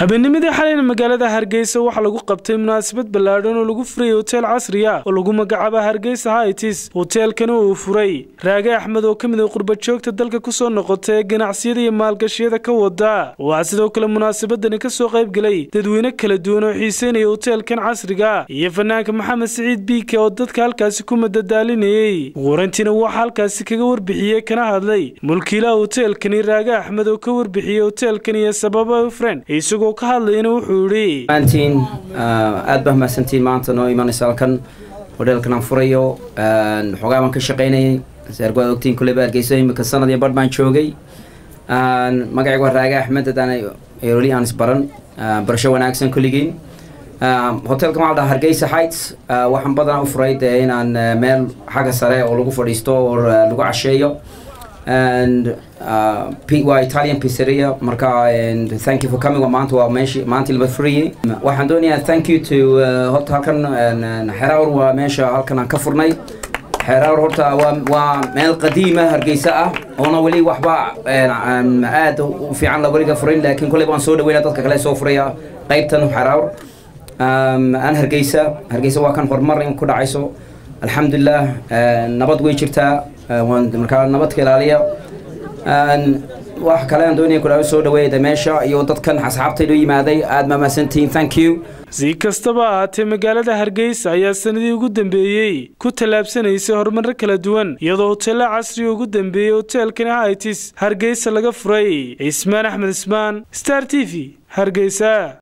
habeennimadii xalayna magaalada hargeysa waxaa lagu qabtay munaasabad ballaadhan oo lagu furayay hoteel casri ah oo lagu magacaaba hargeysa haitis hoteelkani uu furay raage axmed oo ka mid a qurbajoogta dalka kusoo noqota ee ganacsiyada iyo maalgashiyada ka wada waxaa sidoo kale munaasabadani kasoo qaybgelay dadweyne kala duwan oo xiiseynaya hoteelkan casriga iyo fanaanka maxamed siciid biike oo dadka halkaasi ku madadaalinayey warantiina waxaa halkaasi kaga warbixiyey kana hadlay mulkiilaha hoteelkani raage axmed oo ka warbixiyey hoteelkan iyo sababa ufren isagoo ka hadlayna wuxuu yidhi maantiin aad baa mahadsantiin maanta noo imanaysa halkan hodheelkan aan furayo xoogaa baan ka shaqaynayay saargwaad ogtiin kulley baa hargeyso imika sanad iyo barh baan joogay magacaygu waa raage axmed haddaan weli aan isbaran barasho wanaagsan kulligiin hotelkan waxaa dhaha hargeysa heights waxaan badanaa u furay dee inaan meel xagga sare oo lagu fadhiisto oo lagu casheeyo and uh, P- waa Italian pizzeria marka and thank you for coming waa maanta waa meeshi maanta laba free waxaan doonayaa thank you to uh, horta halkan xeraawr waa meesha halkan aan ka furnay xeraawr horta waa waa meel qadiima hargeysa ah oona weli waxba aad u fiican la weliga furin laakiin kolley baan soo dhaweynaa dadka kale soo furaya qaybtan xeraawr aan hargeysa hargeysa waa kan horumar in ku dhacayso alxamdulilah nabad way jirtaa markaa nabadka ilaaliya wax kale aan doonaya kudhaa soo dhaweeyada meesha iyo dadkan asxaabtaydu yimaaday aad maamaasantihiin thank you si kastaba ahaatee magaalada hargeysa ayaa sanadii ugu dambeeyey ku tallaabsanaysay horumarro kala duwan iyadoo hoteella casriga ugu dambeeyey hoteelkani haitis hargeysa laga furay cismaan axmed ismaan star t v hargeysa